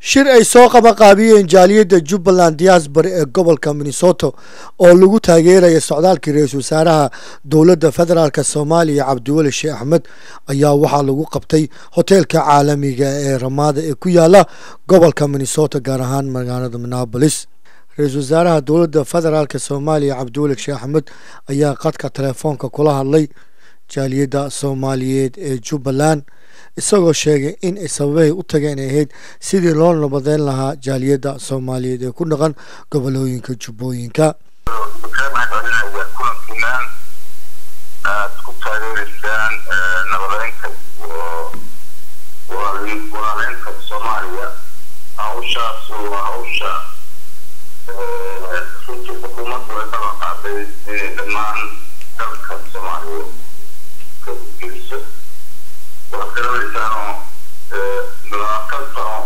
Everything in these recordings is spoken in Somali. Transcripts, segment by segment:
shir ay soo qabaqaabiyeen jaaliyadda jubbaland diasbary ee gobolka minnesota oo lagu taageeraya socdaalkii ra-iisul wasaaraha dowladda federaalk soomaaliya cabdiweli sheekh axmed ayaa waxaa lagu qabtay hoteelka caalamiga ee ramaada ee ku yaala gobolka minnesota gaar ahaan magaalada minneabolis ra-iisul wasaaraha dowladda federaalk soomaaliya cabdiweli sheekh axmed ayaa qadka telefoonka kula hadlay jaaliyadda soomaaliyeed ee jubbaland isagoo sheegay in ay sababahay u tageen ay ahayd sidii loo nabadeyn lahaa jaaliyadda soomaaliyeed ee ku dhaqan gobolooyinka jubbooyinka kulankiinaan aad ku taageereysaan nabadeynta iyo walaaleynta soomaaliya hawshaas waa hawsha runtii xukuumaddu ay kala qaaday inay dhammaan dalka soomaaliya ka geliso waad garanaysaanoo labaatan sano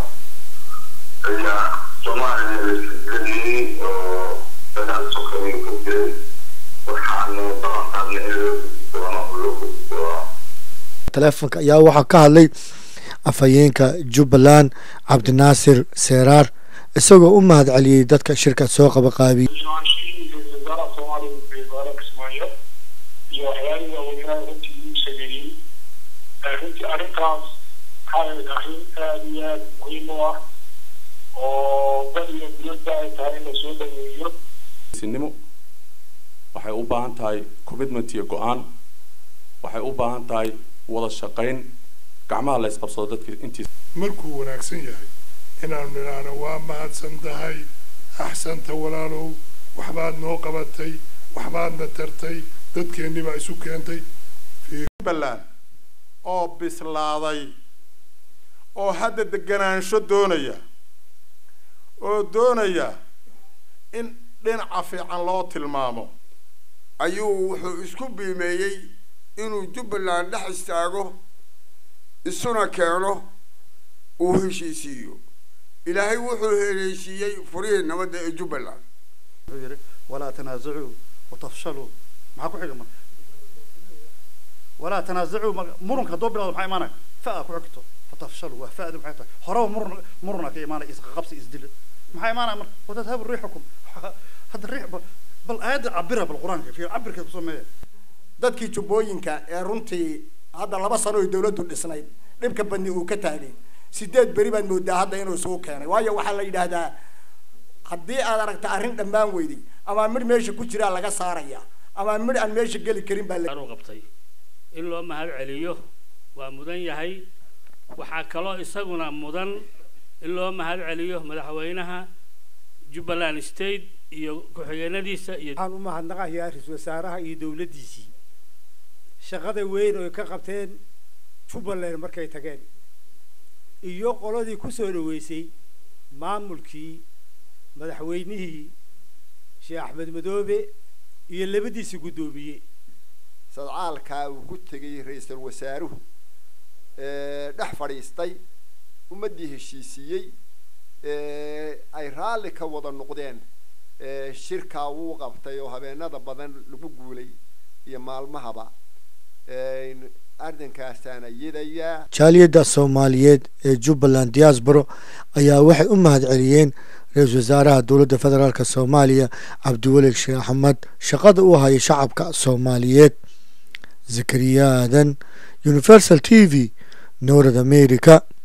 ayaa soomaaliya laisgeliyey oo dagaal sokeeye ka jiray waxaanu balan qaadnay in loo gudi doono oo loo gudi doono teleefonka ayaa waxaa ka hadlay afhayeenka jubbaland cabdinaasir seeraar isagoo u mahad celiyey dadka shirka soo qabaqaabiyey wasaaraha soomaaliya wasaaraha kismaayo iyo waxyaalihii aweynaha runtii uu sameeyey runtii arrintaas waxay ahayd arrin aada iyo aada muhiim u ah oo dad iyo diyadda ay tahay in lasoo dhaweeyo sinimo waxay u baahan tahay commitment iyo go-aan waxay u baahan tahay wada shaqayn gacmaha la isqabsado dadka intiisa markuu wanaagsan yahay inaanu nidhaahno waa mahadsan tahay axsanta walaalow waxbaad noo qabatay waxbaadna tartay dadkeennii baa isu keentay jubbaland oo bislaaday oo hadda deganaansho doonaya oo doonaya in dhinaca fiican loo tilmaamo ayuu wuxuu isku biimeeyey inuu jubbaland dhex istaago isuna keeno uu heshiisiiyo ilaahay wuxuu heleeshiiyey furihii nabadda ee jubbaland wuxuu yidhi walaa tanaasacuu watafshaluu maxaa ku xiga marka walaa tanaasacuu murunka haddoo bilawdo maxaa imaanaya fa-a ku xigto fatafshaluu waa fa-du maxay tahay horeba murun muruna ka imaanaya isqaqabsi isdila maxaa imaanaya marka watadhabu riixukum hadda riix bal aayadda cabira bal qur-aanka fiir cabirkeed ku sameeya dadkii jubbooyinka ee runtii hadda laba sano oy dawladdu dhisnayd dhibka badni uu ka taagay sideed beri baad moodaa hadda inuu isugu keenay waayo waxaa la yidhaahdaa haddii aad aragta arrin dhammaan weyday ama midh meesha ku jiraa laga saaraya ama midh aan meesha geli karin baa u qabtay in loo mahad celiyo waa mudan yahay waxaa kaloo isaguna mudan in loo mahad celiyo madaxweynaha jubbaland state iyo ku-xigeenadiisa iyo waxaan u mahadnaqayaa ra-iisul wasaaraha iyo dowladdiisii shaqada weyn oo ay ka qabteen jubbaland markay tageen iyo qoladii ku soo dhaweysay maamulkii madaxweynihii sheekh axmed madoobe iyo labadiisii guddoomiye sadcaalkaa uu ku tegay ra-iisul wasaaruhu dhex fadhiistay ummaddii heshiisiiyey ay raalli ka wada noqdeen shirkaa wuu qabtay oo habeenada badan lagu guulay iyo maalmahaba arrinkaasaan ayadayaa jaaliyadda soomaaliyeed ee jubbaland diasbaro ayaa waxay u mahad celiyeen ra-iisul wasaaraha dowladda federaalk soomaaliya cabdiweli sheekh axmed shaqada u haya shacabka soomaaliyeed zakariya aadan universal t v north america